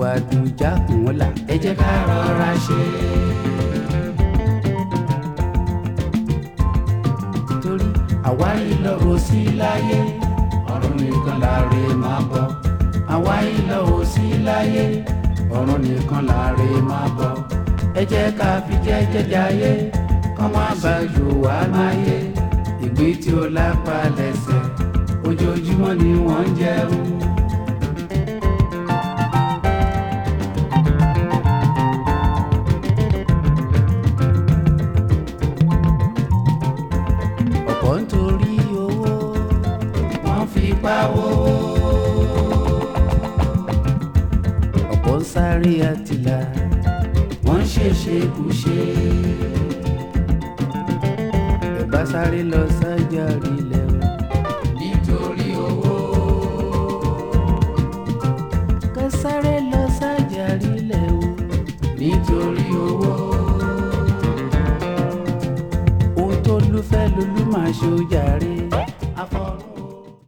àdùjá kùn wọ́n là ẹ jẹ́ ká rọra ṣe. torí àwárí lọ́rọ̀ sí láyé ọ̀run nìkan láre máa bọ̀ àwárí lọ́rọ̀ sí láyé ọ̀run nìkan láre máa bọ̀ ẹ jẹ́ ká fi jẹ́jẹ́ jayé kọ́ má bá jù wá máyé ìgbín tí ó lápá lẹ́sẹ̀ ojoojúmọ́ ni wọ́n ń jẹun. ọ̀pọ̀ nítorí owó wọ́n fi pawó. ọ̀pọ̀ ń sáré àtìlà wọ́n ń ṣèṣe kùṣe. ẹ bá sáré lọ sájà rí lẹ́wọ̀n. nítorí owó. ká sáré lọ sájà rí lẹ́wọ̀n. nítorí owó ohun tó lúfẹ́ lolú máa ṣe ó jàre.